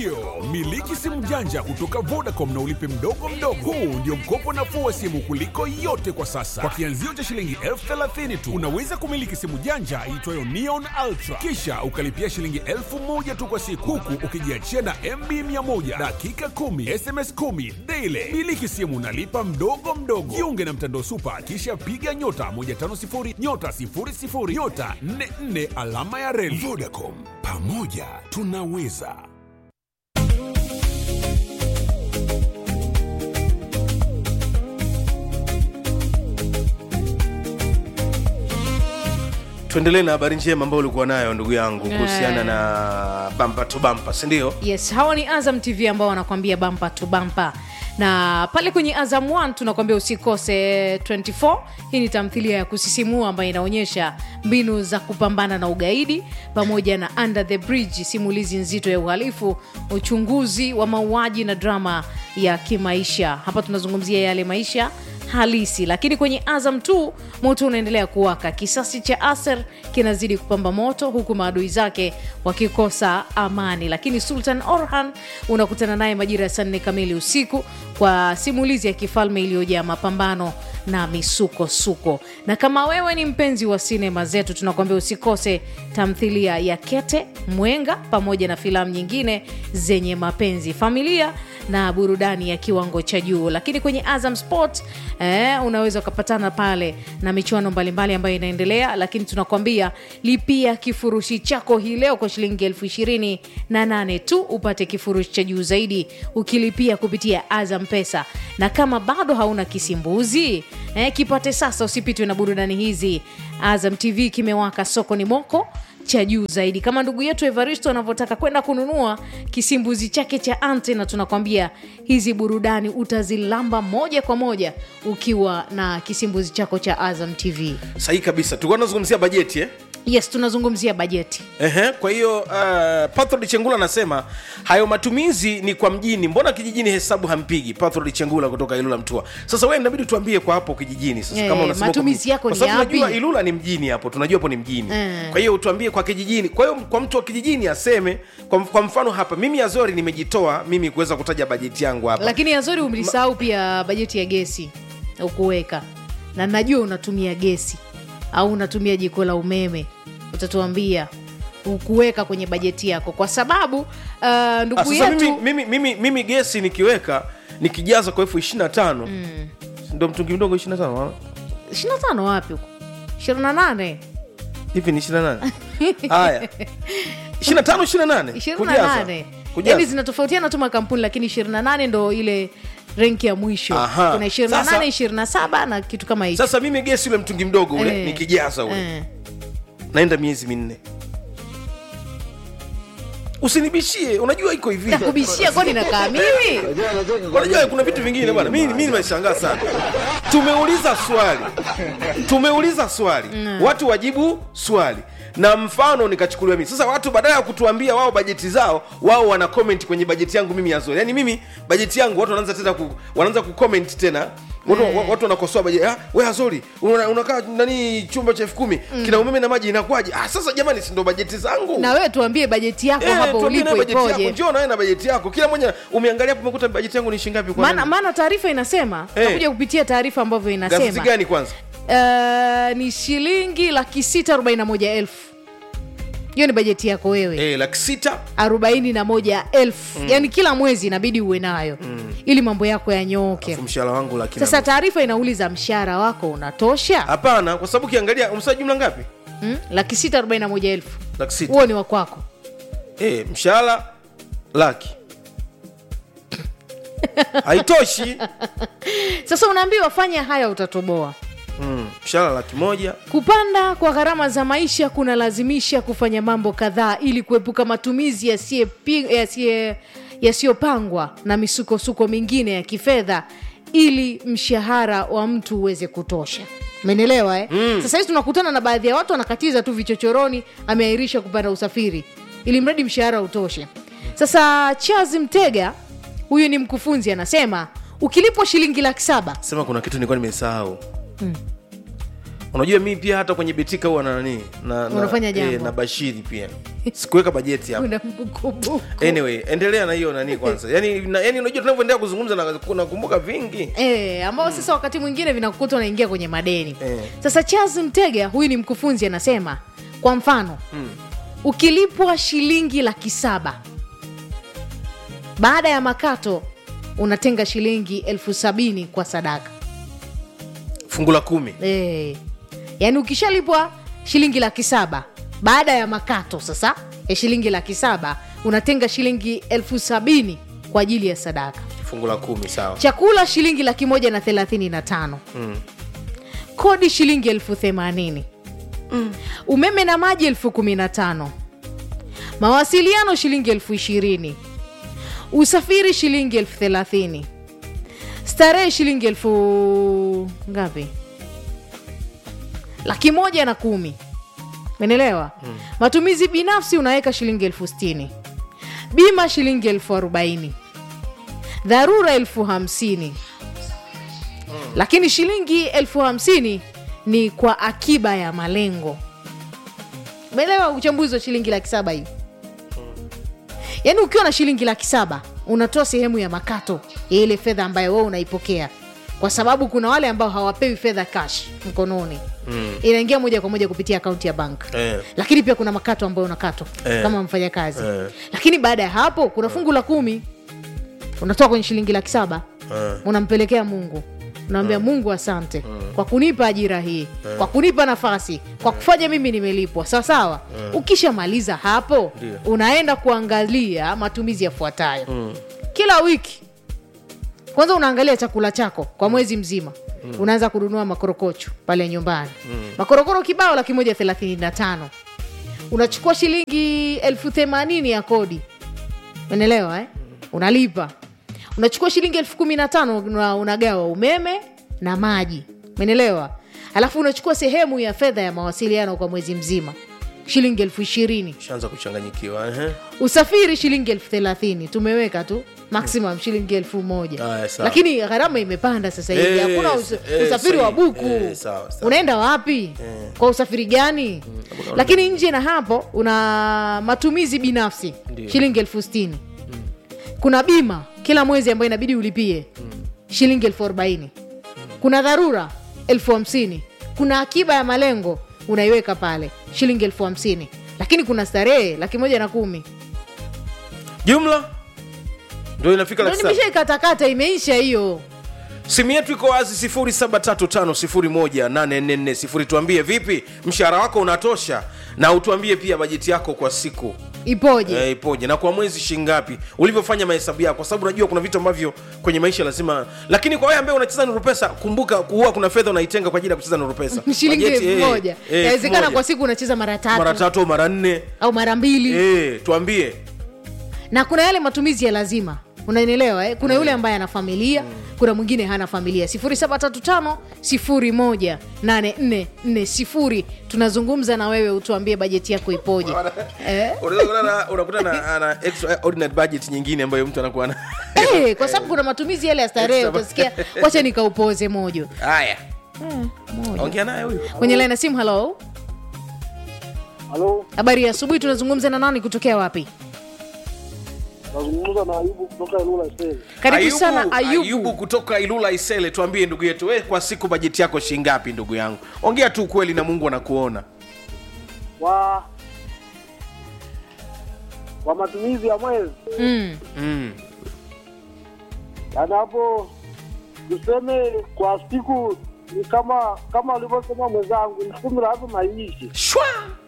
Ndiyo, miliki simu janja kutoka Vodacom na ulipe mdogo mdogo. Huu ndio mkopo nafuu wa simu kuliko yote kwa sasa. Kwa kianzio cha shilingi elfu thelathini tu unaweza kumiliki simu janja iitwayo Neon Ultra, kisha ukalipia shilingi elfu moja tu kwa siku, huku ukijiachia na MB 100 dakika 10 SMS 10 daily. Miliki simu unalipa mdogo mdogo. Jiunge na mtandao Super, kisha piga nyota 150 nyota 00 nyota 44 alama ya reli. Vodacom, pamoja tunaweza. tuendelee na habari njema ambayo ulikuwa nayo ndugu yangu kuhusiana na bampa to bampa sindio yes hawa ni azam tv ambao wanakwambia bampa tu bampa na pale kwenye azam 1 tunakwambia usikose 24 hii ni tamthilia ya kusisimua ambayo inaonyesha mbinu za kupambana na ugaidi pamoja na under the bridge simulizi nzito ya uhalifu uchunguzi wa mauaji na drama ya kimaisha hapa tunazungumzia yale maisha halisi lakini kwenye azam tu moto unaendelea kuwaka kisasi cha aser kinazidi kupamba moto huku maadui zake wakikosa amani lakini sultan orhan unakutana naye majira ya saa nne kamili usiku kwa simulizi ya kifalme iliyojaa mapambano na misukosuko na kama wewe ni mpenzi wa sinema zetu tunakuambia usikose tamthilia ya kete mwenga pamoja na filamu nyingine zenye mapenzi familia na burudani ya kiwango cha juu lakini kwenye azam sport eh, unaweza ukapatana pale na michuano mbalimbali ambayo inaendelea lakini tunakwambia lipia kifurushi chako hii leo kwa shilingi elfu ishirini na nane tu upate kifurushi cha juu zaidi ukilipia kupitia azam pesa na kama bado hauna kisimbuzi eh, kipate sasa usipitwe na burudani hizi azam tv kimewaka sokoni moko cha juu zaidi kama ndugu yetu evaristo anavyotaka kwenda kununua kisimbuzi chake cha ante na tunakwambia hizi burudani utazilamba moja kwa moja ukiwa na kisimbuzi chako cha azam tv sahihi kabisa tulikuwa tunazungumzia bajeti eh? yes tunazungumzia bajeti Ehe, kwa hiyo uh, Patrod Chengula anasema hayo matumizi ni kwa mjini, mbona kijijini hesabu hampigi? Patrod Chengula kutoka Ilula Mtua. Sasa wewe inabidi tuambie kwa hapo kijijini sasa, Eh, kama unasema matumizi kwa- yako kwa ni sababu yapi? tunajua Ilula ni mjini hapo, tunajua hapo ni mjini Eh. kwa hiyo utuambie kwa kijijini. Kwa hiyo kwa mtu wa kijijini aseme kwa, kwa mfano hapa, mimi Azori nimejitoa mimi kuweza kutaja bajeti yangu hapa lakini azori umlisahau pia bajeti ya gesi ukuweka na najua unatumia gesi au unatumia jiko la umeme utatuambia ukuweka kwenye bajeti yako kwa sababu uh, Ah, ndugu sasa yetu mimi, mimi, mimi, mimi gesi nikiweka nikijaza kwa elfu ishiri na tano ndo mtungi mdogo ishiri na tano 25 wapi huko 28 hivi ni ishiri na nane haya ishiri na tano ishiri na nane 28 yani zinatofautiana tu makampuni lakini 28 ndo ile renki ya mwisho Aha. kuna 28 Sasa- 27 na kitu kama hicho sasa mimi gesi ule mtungi mdogo ule Eh. nikijaza ule Eh. naenda miezi minne usinibishie unajua iko hivi nakubishia kwani nakaa mimi unajua kuna vitu vingine bwana mimi mimi nimeshangaa sana tumeuliza swali tumeuliza swali watu wajibu swali na mfano nikachukuliwa mimi sasa watu badala ya kutuambia wao bajeti zao wao wana comment kwenye bajeti yangu mimi yazori yaani mimi bajeti yangu watu wanaanza tena ku, wanaanza kucomment tena watu, wa- watu wanakosoa bajeti ah, we azori una- unakaa nani chumba cha elfu kumi kina umeme na maji inakuwaje ah, sasa jamani si ndo bajeti zangu na wewe tuambie bajeti yako Eh, hapo tuambie nayo ulipo bajeti yako. ipoje njoo nawe na bajeti yako kila mmoja umeangalia hapo umekuta bajeti yangu ni shingapi kwa maana nani? maana taarifa inasema Eh. takuja kupitia taarifa ambavyo gazeti inasema gani kwanza uh, ni shilingi laki sita arobaini na moja elfu hiyo ni bajeti yako wewe eh, laki sita arobaini na moja elfu yaani kila mwezi inabidi uwe nayo ili mambo yako yanyooke Alafu mshahara wangu laki na sasa nusu. taarifa inauliza mshahara wako unatosha hapana kwa sababu ukiangalia umsaa jumla ngapi mm? laki sita arobaini na moja elfu laki sita huo ni wa kwako eh, mshahara laki haitoshi sasa unaambiwa fanya haya utatoboa mm, mshahara laki moja kupanda kwa gharama za maisha kunalazimisha kufanya mambo kadhaa ili kuepuka matumizi yasiyepi- yasiye- yasiyopangwa na misukosuko mingine ya kifedha ili mshahara wa mtu uweze kutosha menelewa eh? mm. sasa hizi tunakutana na baadhi ya watu wanakatiza tu vichochoroni ameahirisha kupanda usafiri ili mradi mshahara utoshe sasa chazi mtega huyu ni mkufunzi anasema ukilipwa shilingi laki saba sema kuna kitu nilikuwa nimesahau unajua mimi pia hata kwenye betika huwa na nani na, na, Unafanya jambo. na bashiri pia sikuweka bajeti hapa una mbukubuku anyway endelea na hiyo nani kwanza yani, na, yani unajua tunavyoendelea kuzungumza na- nakumbuka vingi E, ambao sasa wakati mwingine vinakukuta unaingia kwenye madeni Eh. sasa charles mtega huyu ni mkufunzi anasema kwa mfano ukilipwa shilingi laki saba baada ya makato unatenga shilingi elfu sabini kwa sadaka fungu la kumi e, yaani ukishalipwa shilingi laki saba baada ya makato sasa ya shilingi laki saba unatenga shilingi elfu sabini kwa ajili ya sadaka fungu la kumi sawa chakula shilingi laki moja na thelathini na tano Mm. kodi shilingi elfu themanini umeme na maji elfu kumi na tano mawasiliano shilingi elfu ishirini usafiri shilingi elfu thelathini starehe shilingi elfu ngapi laki moja na kumi menelewa matumizi binafsi unaweka shilingi elfu stini bima shilingi elfu arobaini dharura elfu hamsini lakini shilingi elfu hamsini ni kwa akiba ya malengo umeelewa uchambuzi wa shilingi laki saba hii yaani ukiwa na shilingi laki saba unatoa sehemu ya makato ya ile fedha ambayo wewe unaipokea kwa sababu kuna wale ambao hawapewi fedha cash mkononi mm. inaingia moja kwa moja kupitia akaunti ya bank Eh. lakini pia kuna makato ambayo unakatwa Eh. kama mfanyakazi Eh. lakini baada ya hapo kuna fungu la kumi unatoa kwenye shilingi laki saba Eh. unampelekea mungu unaambia mungu asante kwa kunipa ajira hii kwa kunipa nafasi kwa kufanya mimi nimelipwa sawasawa ukishamaliza hapo Ndio. unaenda kuangalia matumizi yafuatayo kila wiki kwanza unaangalia chakula chako kwa mwezi mzima unaanza kununua makorokocho pale nyumbani makorokoro kibao laki moja thelathini na tano unachukua shilingi elfu themanini ya kodi unaelewa eh? unalipa unachukua shilingi elfu kumi na tano una- unagawa umeme na maji umenelewa alafu unachukua sehemu ya fedha ya mawasiliano kwa mwezi mzima shilingi elfu ishirini shaanza kuchanganyikiwa ehe. usafiri shilingi elfu thelathini tumeweka tu maximum shilingi elfu moja Aya, sawa. lakini gharama imepanda sasa hivi Eh, hakuna us eh, usafiri wa sahihi. buku Eh, sawa, sawa. unaenda wapi kwa usafiri gani lakini nje na hapo una matumizi binafsi Ndio. shilingi elfu stini kuna bima kila mwezi ambayo inabidi ulipie shilingi elfu arobaini kuna dharura elfu hamsini kuna akiba ya malengo unaiweka pale shilingi elfu hamsini lakini kuna starehe laki moja na kumi jumla ndio inafika ndo laki saba nimeshaikatakata imeisha hiyo simu yetu iko wazi 735 tuambie vipi mshahara wako unatosha na utuambie pia bajeti yako kwa siku ipoje eh, ipoje na kwa mwezi shingapi ulivyofanya mahesabu yako kwa sababu unajua kuna vitu ambavyo kwenye maisha lazima lakini kwa wewe ambaye unacheza nuru pesa kumbuka huwa kuna fedha unaitenga kwa ajili ya kucheza nuru pesa shilingi Bajeti, elfu eh, moja eh, elfu inawezekana moja. kwa siku unacheza mara tatu mara tatu au mara nne au mara mbili eh, tuambie na kuna yale matumizi ya lazima unanielewa eh? kuna yule ambaye ana familia kuna mwingine hana familia 735 18440 tunazungumza na wewe utuambie bajeti yako ipoje eh? Unaweza kukuta na- unakuta na ana extraordinary budget nyingine ambayo mtu anakuwa na Eh, kwa sababu kuna matumizi yale ya starehe utasikia wacha nikaupoze mojo haya eh, mojo ongea naye huyu kwenye laini ya simu halo Halo, habari ya asubuhi tunazungumza na nani kutokea wapi nazungumza na Ayubu kutoka Ilula Sele. karibu sana ayubu, ayubu kutoka ilula isele tuambie ndugu yetu we kwa siku bajeti yako shingapi ndugu yangu ongea tu kweli na mungu anakuona Wa wa matumizi ya mwezi, Mm. mm. yaani hapo tuseme kwa siku ni kama kama alivyosema mwenzangu, elfu kumi lazima iishe, shwa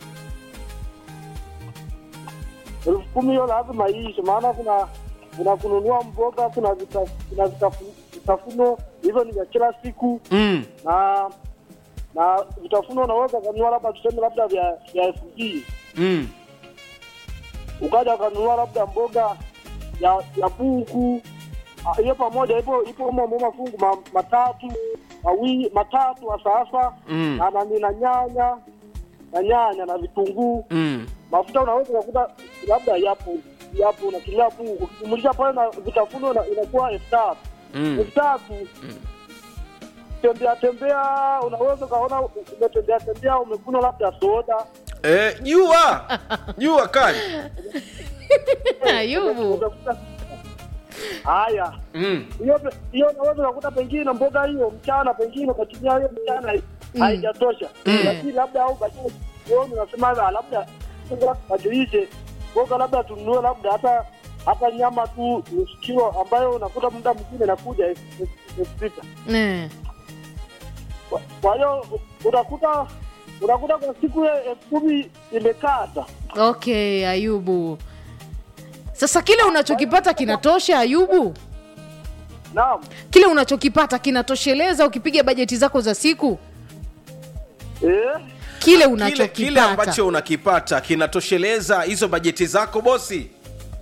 elfu kumi hiyo lazima iishe, maana kuna kuna kununua mboga, kuna vita- kuna vitafu- vitafuno hivyo ni vya kila siku mm. na na vitafuno unaweza kununua labda tuseme labda vya vya elfu mbili Mm. ukaja ukanunua labda mboga ya ya buku Ah, hiyo pamoja ipo ipo kama mo mafungu ma, matatu mawili matatu wa sasa Mm. na nani na nyanya na nyanya na vitunguu Mm. mafuta unaweza ukakuta labda yapo yapo unatumia buku ukijumulisha pale na vitafuno ina- inakuwa elfu tatu Mm. elfu tatu ukitembea tembea unaweza ukaona umetembea tembea umekunywa labda soda Eh, jua jua kali ayubu utakuta haya mm. hiyo pe- hiyo unaweza ukakuta pengine mboga hiyo mchana pengine ukatumia hiyo mchana haijatosha lakini labda au baadaye jioni unasema "Ah, labda badilishe mboga labda tununue labda hata hata nyama tu nusu kilo ambayo unakuta muda mwingine inakuja elfu elfu sita Eh. Kwa- kwa hiyo unakuta unakuta kwa siku ya elfu kumi imekata okay ayubu sasa kile unachokipata kinatosha ayubu naam kile unachokipata kinatosheleza ukipiga bajeti zako za siku eh? kile kile, unachokipata kile ambacho unakipata kinatosheleza hizo bajeti zako bosi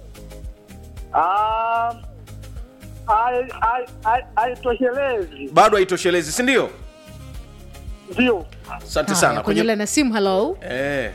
Ah, hai- hai- hai- haitoshelezi bado haitoshelezi si ndio ndio asante Haya, sana kwenye kwenye... line ya simu halo eh,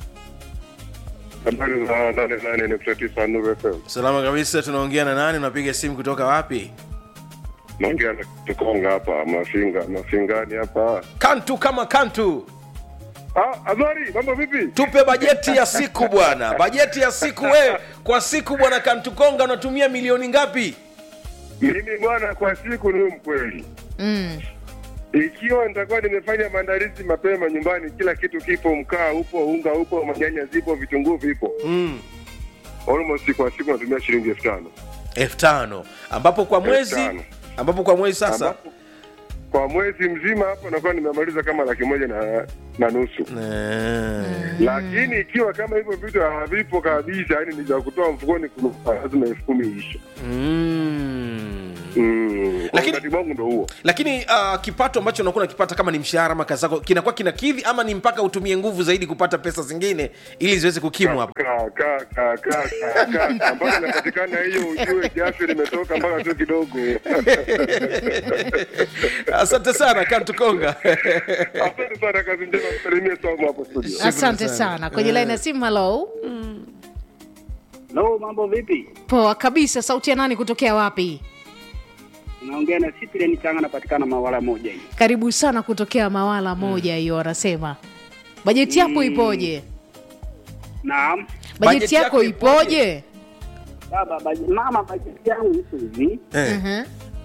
habari za nane nane nukta tisa Nuru FM. salama kabisa tunaongea na nani unapiga simu kutoka wapi Naongea na Tukonga hapa Mafinga, Mafingani hapa. kantu kama kantu Ah, habari, mambo vipi? tupe bajeti ya siku bwana bajeti ya siku we kwa siku bwana kantukonga unatumia milioni ngapi Mimi bwana, kwa siku ni mkweli, mm. ikiwa nitakuwa nimefanya maandalizi mapema nyumbani, kila kitu kipo, mkaa upo, unga upo, manyanya zipo, vitunguu vipo, mm. almost kwa siku natumia shilingi elfu tano elfu tano ambapo kwa mwezi tano. ambapo kwa mwezi sasa ambapo kwa mwezi mzima hapo nakuwa nimemaliza kama laki moja na, na nusu Eh. lakini ikiwa kama hivyo vitu havipo kabisa, yani ni za kutoa mfukoni, kuna lazima elfu kumi iishe. Mm. Mm, kwa Lakini- wakati wangu ndo huo. lakini uh, kipato ambacho unakuwa unakipata kama ni mshahara ama kazi zako kinakuwa kinakidhi ama ni mpaka utumie nguvu zaidi kupata pesa zingine ili ziweze kukimu hapo Ka- ka- ka- ka- ka- ka- mpaka inapatikana hiyo, ujue jasho limetoka mpaka tu kidogo. asante sana kantukonga Asante sana, kazi njema, msalimie Saumu hapo studio. asante sana. sana kwenye line ya simu halo Lo, mambo vipi? poa kabisa sauti ya nani kutokea wapi Naongea na Cyprian Changa, napatikana Mawala moja hii. karibu sana kutokea mawala moja hiyo wanasema bajeti yako ipoje Naam bajeti Bajeti yako yako ipoje? ipoje baba, baje- mama, bajeti yangu iko hivi. eh. Mhm.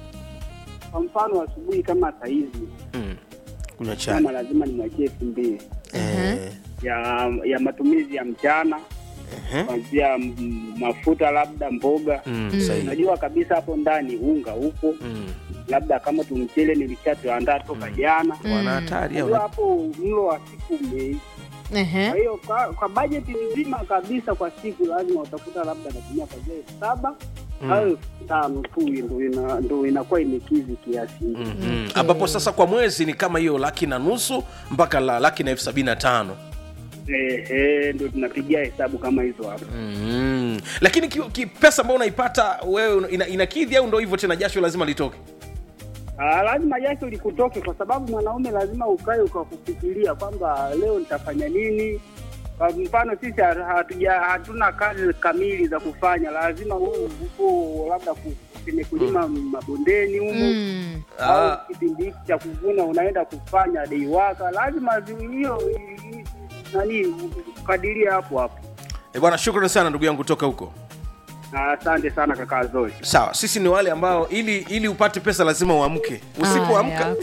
Kwa mfano asubuhi kama saa hizi mm. kunywa chai mama lazima nimwachie elfu mbili eh. ya ya matumizi ya mchana Eh. kuanzia mm, mafuta labda mboga Mm, sahihi. unajua kabisa hapo ndani unga upo Mm. labda kama tumchele nilishatuandaa toka jana wana hatari unajua au hapo mlo wa siku umeisha Ehe. kwa hiyo kwa, kwa bajeti nzima kabisa kwa siku lazima utakuta labda natumia kwanzia elfu saba au elfu tano tu ndo ina, ndo inakuwa imekizi kiasi hicho. Mhm. ambapo sasa kwa mwezi ni kama hiyo laki na nusu mpaka la laki na elfu sabini na tano Eh, eh, ndo tunapigia hesabu kama hizo hapo mm. lakini ki, ki, pesa ambayo unaipata wewe ina, inakidhi au ndo hivyo tena jasho lazima litoke Ah, lazima jasho likutoke kwa sababu mwanaume lazima ukae ukakufikiria kwamba leo nitafanya nini kwa mfano sisi ha- hatuja hatuna kazi kamili za kufanya lazima wewe uko labda ku- kwenye kulima mabondeni humo Mm. Ah. au kipindi hiki cha kuvuna unaenda kufanya deiwaka lazima zi- hiyo i- i- nani ukadiria hapo hapo e bwana shukrani sana ndugu yangu kutoka huko Ah, asante sana kaka Zoe sawa sisi ni wale ambao ili ili upate pesa lazima uamke usipoamka Haya.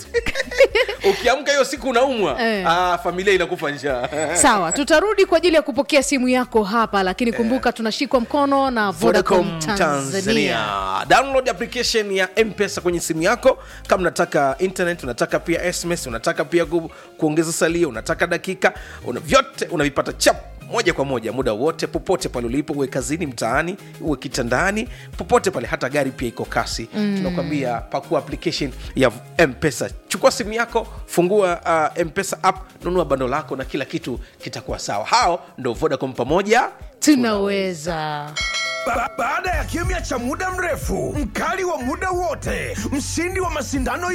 ukiamka hiyo siku unaumwa Eh. ah, familia inakufa njaa sawa tutarudi kwa ajili ya kupokea simu yako hapa lakini kumbuka tunashikwa mkono na vodacom Vodacom tanzania download application ya mpesa kwenye simu yako kama unataka internet unataka pia sms unataka pia ku, kuongeza salio unataka dakika una, vyote unavipata chap moja kwa moja muda wote popote pale ulipo uwe kazini mtaani uwe kitandani popote pale hata gari pia iko kasi mm. tunakwambia pakua application ya mpesa chukua simu yako fungua uh, mpesa app nunua bando lako na kila kitu kitakuwa sawa hao ndo vodacom pamoja tunaweza Ba baada ya kimya cha muda mrefu, mkali wa muda wote, mshindi wa mashindano